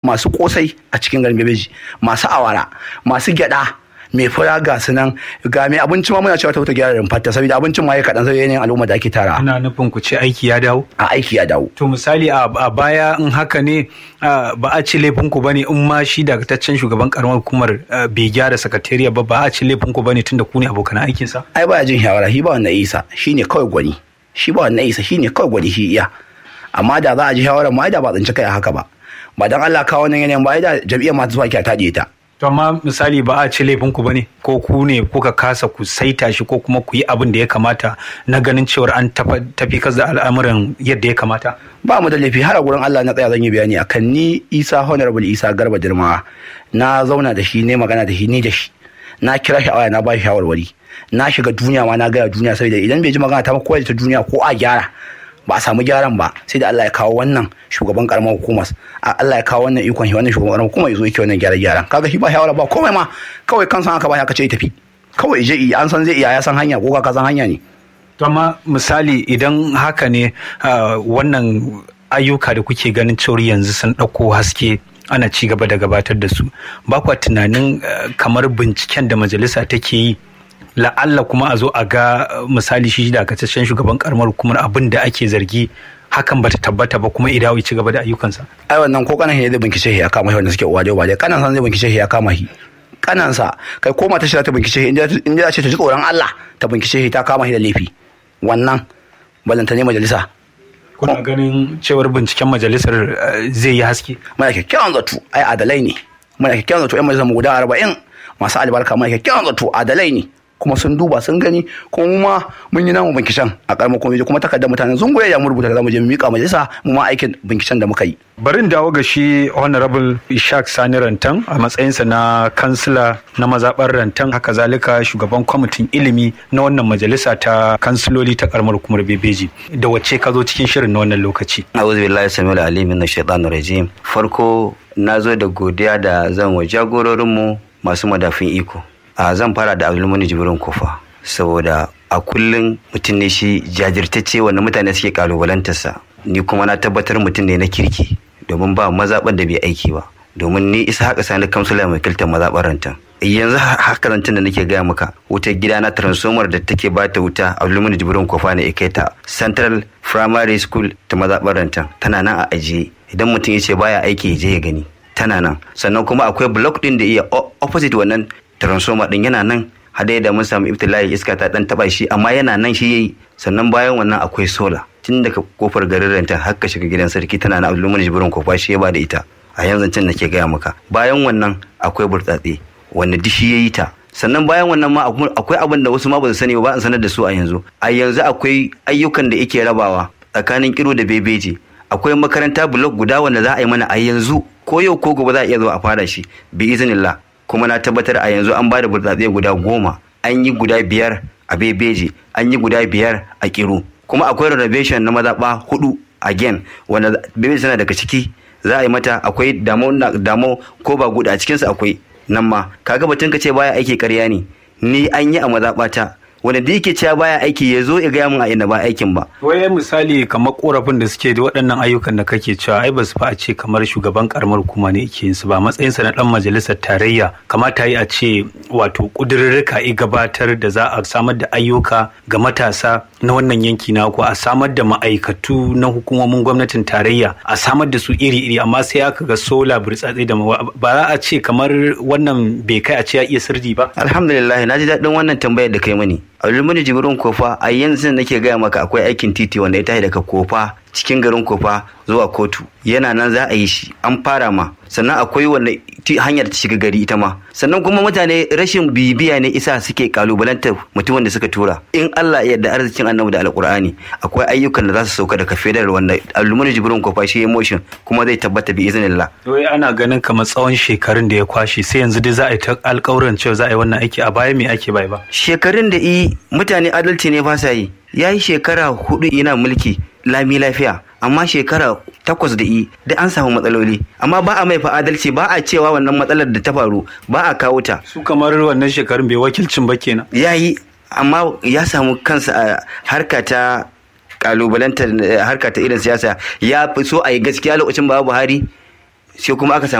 masu kosai a cikin garin bebeji masu awara masu gyada mai fura ga su nan ga mai abinci ma muna cewa ta wuta gyara rumfarta saboda abincin ma ya kaɗan saboda yanayin al'umma da ake tara Ina nufin ku ce aiki ya dawo? a aiki ya dawo To misali a a baya in haka ne ah, ba a ci laifin ku bane in ma shi dagataccen shugaban karamar hukumar ah, bai gyara sakatariya ba ba a ci laifin ku bane tunda ku ne abokan aikinsa. ai baya jin shawara shi ba wannan isa shine kawai gwani shi ba wannan isa shine kawai gwani shi iya amma da za a ji shawarar ma ai da ba tsinci kai a haka ba ba dan Allah kawo wannan yanayin ba ai da jam'iyyar masu zuwa ki ta ta To amma misali ba a ci laifin ku bane ko ku ne kuka kasa ku saita shi ko kuma ku yi abin da ya kamata na ganin cewar an tafa- tafi kas da al'amuran yadda ya kamata. ba mu da laifi har a gurin Allah na tsaya zan yi bayani akan ni Isa Honorable Isa Garba Dirma na zauna da shi ne magana da shi ni da shi na kira shi a waya na ba shi shawarwari na shiga duniya ma na gaya duniya saboda idan bai ji magana ta ba ko ta duniya ko a gyara ba a samu gyaran ba sai da Allah ya kawo wannan shugaban karamar hukumar a Allah ya kawo wannan ikon shi wannan shugaban karamar hukumar ya zo yake wannan gyara gyaran kaga shi ba shawara ba komai ma kawai kansa haka ba haka ce ya tafi kawai je yi, an san zai iya ya san hanya ko ka san hanya ne To amma misali idan haka ne ah, wannan ayyuka da kuke ganin cewar yanzu sun ɗauko haske ana ci gaba da gabatar da su ba kwa tunanin ah, kamar binciken da majalisa take yi la'alla kuma a zo a ga ah, misali shi da akacaccen shugaban karamar hukumar abin da ake zargi hakan bata tabbata ba kuma idawo ya ci gaba da ayyukansa ai wannan ko kanan shi zai bincike shi ya kama shi wanda suke uwa da uba da kanan san zai bincike shi ya kama shi kanansa kai ko mata shi za ta bincike shi inda inda ce ta ji tsoron Allah ta bincike shi ta kama shi da laifi wannan balanta ne majalisa kuna ganin cewar binciken majalisar ah, zai yi haske muna kyakkyawan zato ai adalai ne muna kyakkyawan zato yan majalisar mu guda arba'in masu albarka muna kyakkyawan zato adalai ne kuma sun duba sun gani kuma mu ma mun yi namu binkishen a karamar kwamiti kuma takardar mutanen zungoye ya mu rubuta da zamu je mu mika majalisa mu ma aikin binkishen da muka yi Barin dawo ga shi Honorable Ishaq Sani Rantan a matsayinsa na kansila na mazaɓar Rantan haka zalika shugaban kwamitin ilimi na wannan majalisa ta kansiloli ta karamar hukumar Bebeji. Da wacce ka zo cikin shirin na wannan lokaci? A'udhu billahi samil alim min shaitanir rajim. Farko na zo da godiya da zan wa jagororinmu masu madafin iko. A zan fara da Abdulmuni Jibrin Kofa saboda a kullum mutum ne shi jajirtacce wanda mutane suke kalubalantarsa. Ni kuma na tabbatar mutum ne na kirki domin ba mazaɓar da bai aiki ba. Domin ni isa haka sani kamsula mai kiltar mazaɓar rantan. yanzu haka zancen da nake gaya maka wutar gida na transformer da take ba ta wuta a lumini jibirin kofa ne kai ta central primary school ta mazaɓar rantan tana nan a ajiye idan mutum ya ce baya aiki ya je ya gani tana nan sannan kuma akwai block din da iya opposite wannan transformer din yana nan hada da mun samu ibtila'i iska ta dan taba shi amma yana nan shi yayi sannan bayan wannan akwai sola tun daga kofar garin rantan har ka shiga gidan sarki tana nan a lumini jibirin kofa shi ya ba da ita a yanzu can nake gaya maka bayan wannan akwai burtsatse wanda dishi ya yi ta sannan bayan wannan ma akwai abin da wasu ma ba su sani ba an sanar da su a yanzu a yanzu akwai ayyukan da yake rabawa tsakanin kiro da bebeji akwai makaranta blog guda wanda za a yi mana a yanzu ko yau ko gobe za a iya zuwa a fara shi bi iznillah kuma na tabbatar a yanzu an bada burtsatse guda goma an yi guda biyar a bebeji an yi guda biyar a kiro kuma akwai renovation na mazaɓa hudu again wanda bebeji tana daga ciki za a yi mata akwai damo ko ba guda a cikinsu akwai nan ma kaga batun ka ce baya aiki karya ne ni an yi a mazaɓata wanda da yake cewa baya aiki ya zo ya gaya min a ina ba aikin ba. Waye misali kamar korafin da suke da waɗannan ayyukan da kake cewa ai ba su fa a ce kamar shugaban karamar hukuma ne yake yin su ba matsayinsa na ɗan majalisar tarayya kamata yi a ce wato ƙudurrurruka i gabatar da za a samar da ayyuka ga matasa na wannan yanki na ku a samar da ma'aikatu na hukumomin gwamnatin tarayya a samar da su iri-iri amma sai aka ga sola burtsatse da ba za a ce kamar wannan bai kai a ce ya iya sirri ba. Alhamdulillah na ji daɗin wannan tambayar da kai mani. Abdulmuni Jibrin Kofa a yanzu nake gaya maka akwai aikin titi wanda ya tashi daga Kofa cikin garin Kofa zuwa kotu yana nan za a yi shi an fara ma sannan akwai wanda hanyar ta shiga gari ita ma sannan kuma mutane rashin bibiya ne isa suke kalubalantar mutumin da suka tura in Allah ya yarda arzikin annabi da alkur'ani akwai ayyukan da za su sauka daga federal wanda Abdulmuni Jibrin Kofa shi motion kuma zai tabbata bi iznillah wai ana ganin kamar tsawon shekarun da ya kwashe sai yanzu dai za a yi ta alƙawuran cewa za a yi wannan aiki a baya me ake bai ba shekarun da i mutane adalci ne ba sa yi ya yi shekara hudu yana mulki lami lafiya amma shekara takwas da i da an samu matsaloli amma ba a mai fa adalci ba a cewa wannan matsalar da ta faru ba a kawo ta su kamar wannan shekarun bai wakilcin ba kenan ya yi amma ya samu kansa a harka ta kalubalantar harka ta irin siyasa ya fi so a yi gaskiya lokacin ba buhari sai kuma aka samu